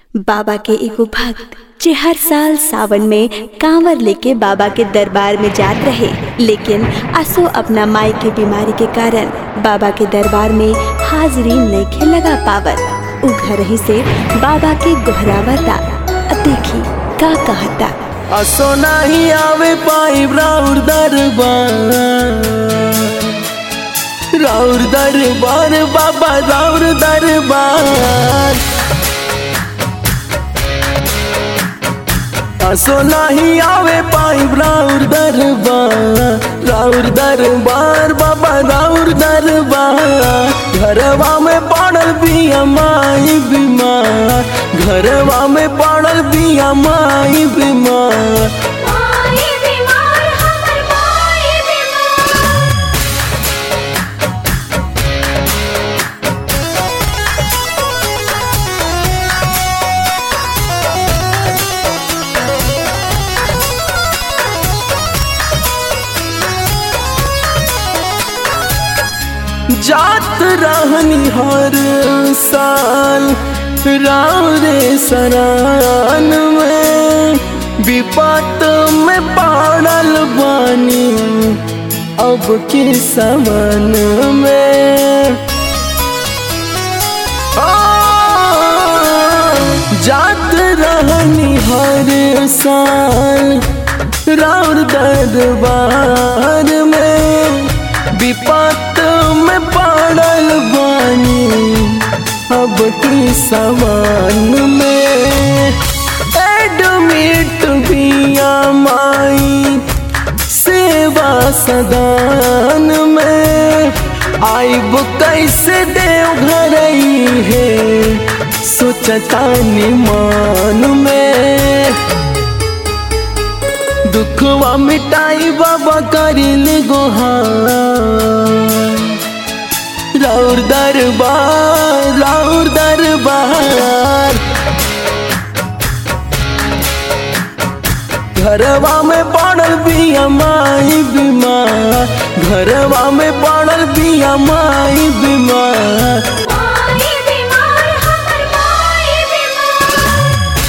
बाबा के एगो भक्त जे हर साल सावन में कांवर लेके बाबा के दरबार में जात रहे लेकिन असो अपना माई के बीमारी के कारण बाबा के दरबार में हाजिरी नइखे लगा पावत उ घर ही से बाबा के गोहरावता अ देखी का कहता असो नाही आवे पाई राउर दरबार राउर दरबार बाबा राउर दरबार असो नाही आवे पाई राउर दरबार राउर दरबार बाबा राउर दरबार घरवा में पड़ल बिया माई बीमार घरवा में पड़ल बिया माई बीमार माई बीमार हमर माई बीमार जात रहनी हर साल रावरे सरान में विपत में पड़ल बानी अब के समन में आ, जात रहनी हर साल राउर दरबार में विपत में पड़ल बानी अब की समान में एडमिट बिया माई सेवा सदान में आइब कैसे देव घर है सोचता निमान में दुखवा मिटाई बाबा करिल गोहार राउर दरबार राउर दरबार घरवा में पड़ल बिया माई बीमार घरवा में पड़ल बिया माई बीमार माई बीमार हमर माई बीमार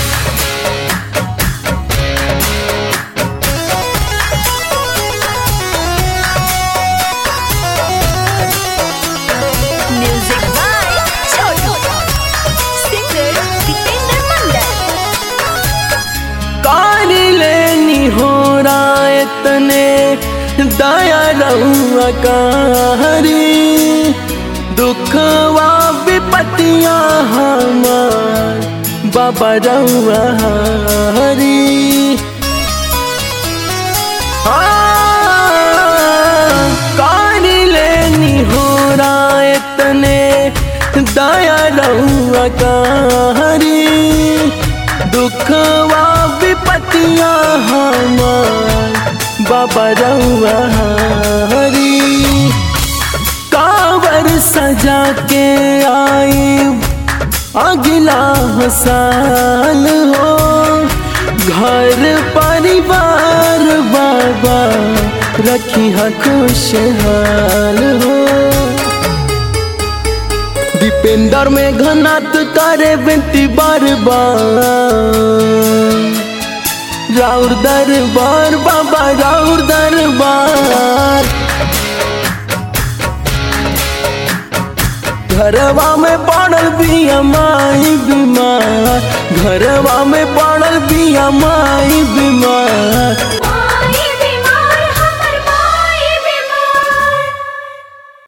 music by Chhotu singer Dipendra Mandal काली लेनी हो रायतने दया रहुआ कारी दुखवा विपतिया हमार बाबा रहुआ हरी काली लेनी हो रायतने दया रहुआ कारी दुखवा विपतिया हमार बाबा रहुआ हरी कावर सजा के आई अगला साल हो घर परिवार बाबा रखी खुशहाल हो दीपेंद्र में घनात करे बेटी बार बार राउर दरबार बाबा राउर दरबार घरवा में पड़ल बिया माई बीमार घरवा में पड़ल बिया माई बीमार